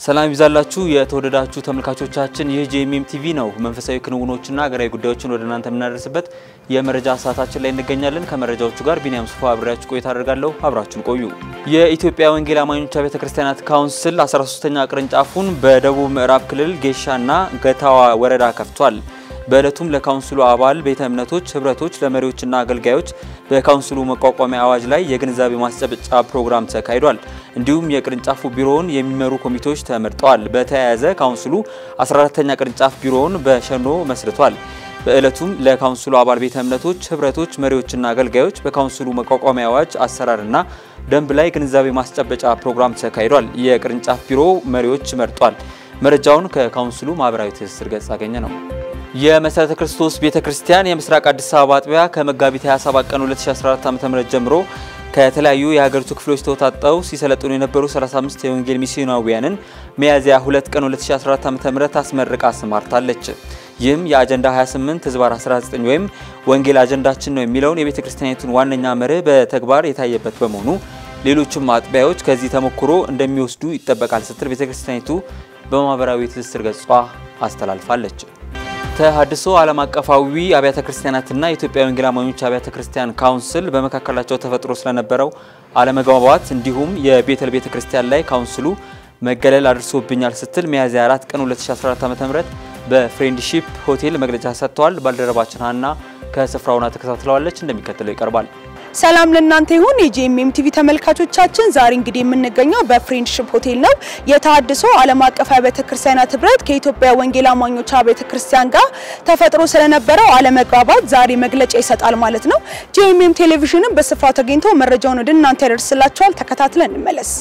ሰላም ይብዛላችሁ የተወደዳችሁ ተመልካቾቻችን፣ ይህ ጄኤምኤም ቲቪ ነው። መንፈሳዊ ክንውኖችና ሀገራዊ ጉዳዮችን ወደ እናንተ የምናደርስበት የመረጃ ሰዓታችን ላይ እንገኛለን። ከመረጃዎቹ ጋር ቢኒያም ሱፋ አብሬያችሁ ቆይታ አደርጋለሁ። አብራችሁን ቆዩ። የኢትዮጵያ ወንጌል አማኞች ቤተ ክርስቲያናት ካውንስል 13ኛ ቅርንጫፉን በደቡብ ምዕራብ ክልል ጌሻና ገታዋ ወረዳ ከፍቷል። በዕለቱም ለካውንስሉ አባል ቤተ እምነቶች፣ ህብረቶች፣ ለመሪዎችና አገልጋዮች በካውንስሉ መቋቋሚያ አዋጅ ላይ የግንዛቤ ማስጨበጫ ፕሮግራም ተካሂዷል። እንዲሁም የቅርንጫፉ ቢሮውን የሚመሩ ኮሚቴዎች ተመርጠዋል። በተያያዘ ካውንስሉ 14ተኛ ቅርንጫፍ ቢሮውን በሸኖ መስርቷል። በዕለቱም ለካውንስሉ አባል ቤተ እምነቶች፣ ህብረቶች፣ መሪዎችና አገልጋዮች በካውንስሉ መቋቋሚያ አዋጅ አሰራርና ደንብ ላይ ግንዛቤ ማስጨበጫ ፕሮግራም ተካሂዷል። የቅርንጫፍ ቢሮ መሪዎች መርጧል። መረጃውን ከካውንስሉ ማህበራዊ ትስስር ገጽ አገኘ ነው። የመሰረተ ክርስቶስ ቤተ ክርስቲያን የምስራቅ አዲስ አበባ አጥቢያ ከመጋቢት 27 ቀን 2014 ዓ.ም ጀምሮ ከተለያዩ የሀገሪቱ ክፍሎች ተወጣጠው ሲሰለጥኑ የነበሩ 35 የወንጌል ሚስዮናውያንን ሚያዝያ 2 ቀን 2014 ዓ.ም አስመርቃ አሰማርታለች። ይህም የአጀንዳ 28 ህዝባር 19 ወይም ወንጌል አጀንዳችን ነው የሚለውን የቤተ ክርስቲያኒቱን ዋነኛ መርህ በተግባር የታየበት በመሆኑ ሌሎችም አጥቢያዎች ከዚህ ተሞክሮ እንደሚወስዱ ይጠበቃል ስትል ቤተ ክርስቲያኒቱ በማህበራዊ ትስስር ገጿ አስተላልፋለች። ተሐድሶ ዓለም አቀፋዊ አብያተ ክርስቲያናትና የኢትዮጵያ ወንጌል አማኞች አብያተ ክርስቲያን ካውንስል በመካከላቸው ተፈጥሮ ስለነበረው አለመግባባት እንዲሁም የቤተል ቤተ ክርስቲያን ላይ ካውንስሉ መገለል አድርሶብኛል ስትል ሚያዝያ 4 ቀን 2014 ዓ.ም በፍሬንድሺፕ ሆቴል መግለጫ ሰጥተዋል። ባልደረባችን ሀና ከስፍራውና ተከታትለዋለች፣ እንደሚከተለው ይቀርባል። ሰላም ለእናንተ ይሁን የጂኤምኤም ቲቪ ተመልካቾቻችን፣ ዛሬ እንግዲህ የምንገኘው በፍሬንድሺፕ ሆቴል ነው። የተሐድሶ ዓለም አቀፍ አብያተ ክርስቲያናት ህብረት ከኢትዮጵያ ወንጌል አማኞች አብያተ ክርስቲያን ጋር ተፈጥሮ ስለነበረው አለመግባባት ዛሬ መግለጫ ይሰጣል ማለት ነው። ጂኤምኤም ቴሌቪዥንም በስፍራው ተገኝቶ መረጃውን ወደ እናንተ ያደርስላችኋል። ተከታትለን እንመለስ።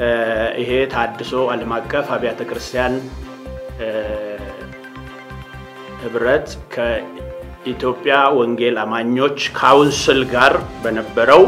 ይሄ ተሐድሶ ዓለም አቀፍ አብያተ ክርስቲያን ህብረት ኢትዮጵያ ወንጌል አማኞች ካውንስል ጋር በነበረው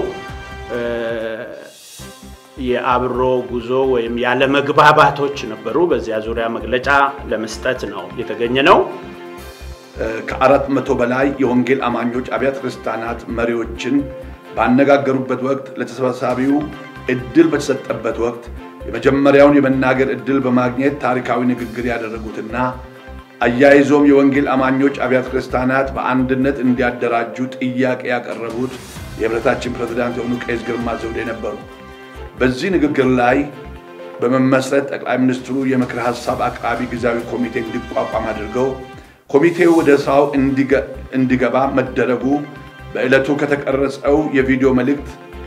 የአብሮ ጉዞ ወይም ያለመግባባቶች ነበሩ። በዚያ ዙሪያ መግለጫ ለመስጠት ነው የተገኘ ነው። ከአራት መቶ በላይ የወንጌል አማኞች አብያተ ክርስቲያናት መሪዎችን ባነጋገሩበት ወቅት ለተሰባሳቢው እድል በተሰጠበት ወቅት የመጀመሪያውን የመናገር እድል በማግኘት ታሪካዊ ንግግር ያደረጉትና አያይዞም የወንጌል አማኞች አብያተ ክርስቲያናት በአንድነት እንዲያደራጁ ጥያቄ ያቀረቡት የህብረታችን ፕሬዝዳንት የሆኑ ቄስ ግርማ ዘውዴ ነበሩ። በዚህ ንግግር ላይ በመመስረት ጠቅላይ ሚኒስትሩ የምክር ሀሳብ አቅራቢ ጊዜያዊ ኮሚቴ እንዲቋቋም አድርገው ኮሚቴው ወደ ስራው እንዲገባ መደረጉ በዕለቱ ከተቀረጸው የቪዲዮ መልእክት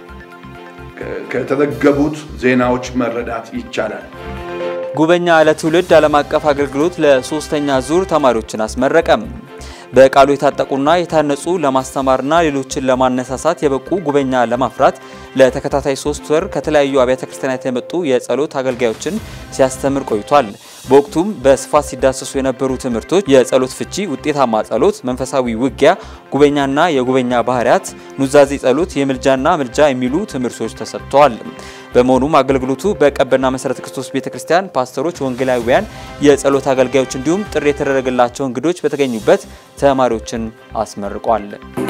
ከተዘገቡት ዜናዎች መረዳት ይቻላል። ጉበኛ ለትውልድ ዓለም አቀፍ አገልግሎት ለሶስተኛ ዙር ተማሪዎችን አስመረቀም። በቃሉ የታጠቁና የታነጹ ለማስተማርና ሌሎችን ለማነሳሳት የበቁ ጉበኛ ለማፍራት ለተከታታይ ሶስት ወር ከተለያዩ አብያተ ክርስቲያናት የመጡ የጸሎት አገልጋዮችን ሲያስተምር ቆይቷል። በወቅቱም በስፋት ሲዳሰሱ የነበሩ ትምህርቶች የጸሎት ፍቺ፣ ውጤታማ ጸሎት፣ መንፈሳዊ ውጊያ፣ ጉበኛና የጉበኛ ባህሪያት፣ ኑዛዜ ጸሎት፣ የምልጃና ምልጃ የሚሉ ትምህርቶች ተሰጥተዋል። በመሆኑም አገልግሎቱ በቀበና መሰረተ ክርስቶስ ቤተክርስቲያን ፓስተሮች፣ ወንጌላውያን፣ የጸሎት አገልጋዮች እንዲሁም ጥሪ የተደረገላቸው እንግዶች በተገኙበት ተማሪዎችን አስመርቋል።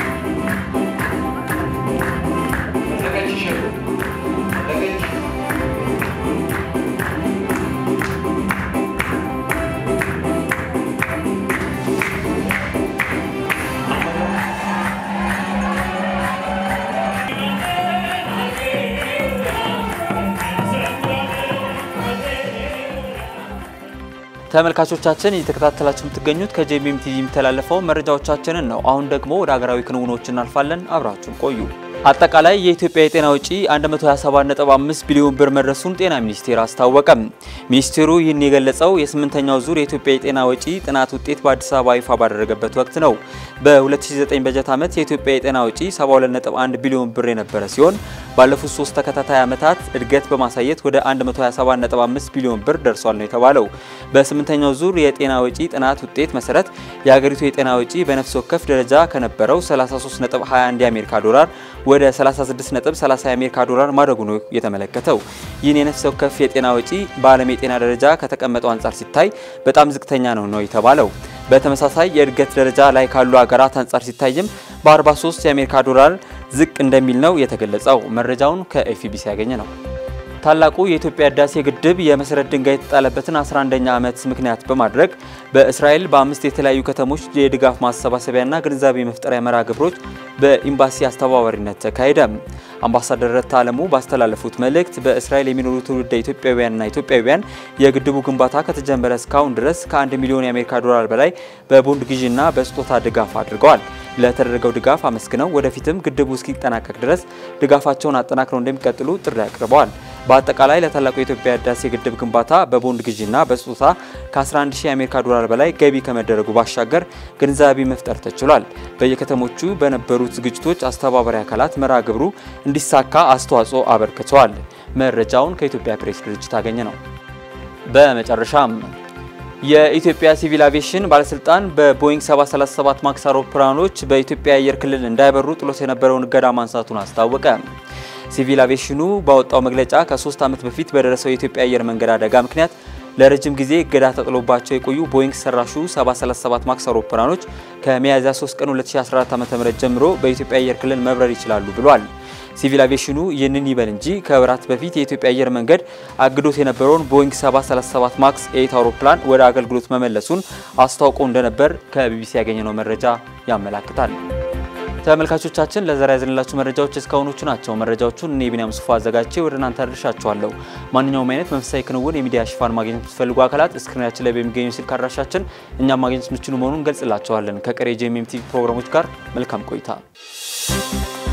ተመልካቾቻችን እየተከታተላችሁ የምትገኙት ከጄኤምኤም ቲቪ የሚተላለፈው መረጃዎቻችንን ነው። አሁን ደግሞ ወደ ሀገራዊ ክንውኖች እናልፋለን። አብራችሁን ቆዩ። አጠቃላይ የኢትዮጵያ የጤና ወጪ 127.5 ቢሊዮን ብር መድረሱን ጤና ሚኒስቴር አስታወቀም። ሚኒስቴሩ ይህን የገለጸው የስምንተኛው ዙር የኢትዮጵያ የጤና ወጪ ጥናት ውጤት በአዲስ አበባ ይፋ ባደረገበት ወቅት ነው። በ2009 በጀት ዓመት የኢትዮጵያ የጤና ወጪ 72.1 ቢሊዮን ብር የነበረ ሲሆን ባለፉት ሶስት ተከታታይ ዓመታት እድገት በማሳየት ወደ 127.5 ቢሊዮን ብር ደርሷል ነው የተባለው። በስምንተኛው ዙር የጤና ወጪ ጥናት ውጤት መሰረት የሀገሪቱ የጤና ወጪ በነፍስ ወከፍ ደረጃ ከነበረው 33.21 የአሜሪካ ዶላር ወደ 36.30 የአሜሪካ ዶላር ማደጉ ነው የተመለከተው። ይህን የነፍስ ወከፍ የጤና ወጪ በዓለም የጤና ደረጃ ከተቀመጠው አንጻር ሲታይ በጣም ዝቅተኛ ነው ነው የተባለው። በተመሳሳይ የእድገት ደረጃ ላይ ካሉ ሀገራት አንጻር ሲታይም በ43 የአሜሪካ ዶላር ዝቅ እንደሚል ነው የተገለጸው። መረጃውን ከኤፍቢሲ ያገኘ ነው። ታላቁ የኢትዮጵያ ህዳሴ ግድብ የመሰረት ድንጋይ የተጣለበትን 11ኛ ዓመት ምክንያት በማድረግ በእስራኤል በአምስት የተለያዩ ከተሞች የድጋፍ ማሰባሰቢያና ግንዛቤ መፍጠሪያ መርሃ ግብሮች በኤምባሲ አስተባባሪነት ተካሄደ። አምባሳደር ረታ አለሙ ባስተላለፉት መልእክት በእስራኤል የሚኖሩ ትውልደ ኢትዮጵያውያንና ኢትዮጵያውያን የግድቡ ግንባታ ከተጀመረ እስካሁን ድረስ ከአንድ ሚሊዮን የአሜሪካ ዶላር በላይ በቦንድ ግዢና በስጦታ ድጋፍ አድርገዋል። ለተደረገው ድጋፍ አመስግነው ወደፊትም ግድቡ እስኪጠናቀቅ ድረስ ድጋፋቸውን አጠናክረው እንደሚቀጥሉ ጥሪ አቅርበዋል። በአጠቃላይ ለታላቁ የኢትዮጵያ ህዳሴ ግድብ ግንባታ በቦንድ ግዢና በስጦታ ከ11 ሺህ የአሜሪካ ዶላር በላይ ገቢ ከመደረጉ ባሻገር ግንዛቤ መፍጠር ተችሏል። በየከተሞቹ በነበሩት ዝግጅቶች አስተባባሪ አካላት መርሃ ግብሩ እንዲሳካ አስተዋጽኦ አበርክተዋል። መረጃውን ከኢትዮጵያ ፕሬስ ድርጅት አገኘ ነው። በመጨረሻም የኢትዮጵያ ሲቪል አቪዬሽን ባለስልጣን በቦይንግ 737 ማክስ አውሮፕላኖች በኢትዮጵያ አየር ክልል እንዳይበሩ ጥሎት የነበረውን እገዳ ማንሳቱን አስታወቀ። ሲቪል አቪዬሽኑ ባወጣው መግለጫ ከሶስት ዓመት በፊት በደረሰው የኢትዮጵያ አየር መንገድ አደጋ ምክንያት ለረጅም ጊዜ እገዳ ተጥሎባቸው የቆዩ ቦይንግ ሰራሹ 737 ማክስ አውሮፕላኖች ከሚያዝያ 3 ቀን 2014 ዓ.ም ጀምሮ በኢትዮጵያ አየር ክልል መብረር ይችላሉ ብሏል። ሲቪል አቪዬሽኑ ይህንን ይበል እንጂ ከወራት በፊት የኢትዮጵያ አየር መንገድ አግዶት የነበረውን ቦይንግ 737 ማክስ 8 አውሮፕላን ወደ አገልግሎት መመለሱን አስታውቆ እንደነበር ከቢቢሲ ያገኘነው መረጃ ያመላክታል። ተመልካቾቻችን ለዛሬ ያዘንላችሁ መረጃዎች እስካሁኖቹ ናቸው። መረጃዎቹን እኔ ቢኒያም ሱፋ አዘጋጅቼ ወደ እናንተ አድርሻችኋለሁ። ማንኛውም አይነት መንፈሳዊ ክንውን የሚዲያ ሽፋን ማግኘት የምትፈልጉ አካላት ስክሪናችን ላይ በሚገኙ ስልክ አድራሻችን እኛም ማግኘት የምትችሉ መሆኑን እንገልጽላቸዋለን። ከቀሪ ጄኤምኤም ቲቪ ፕሮግራሞች ጋር መልካም ቆይታ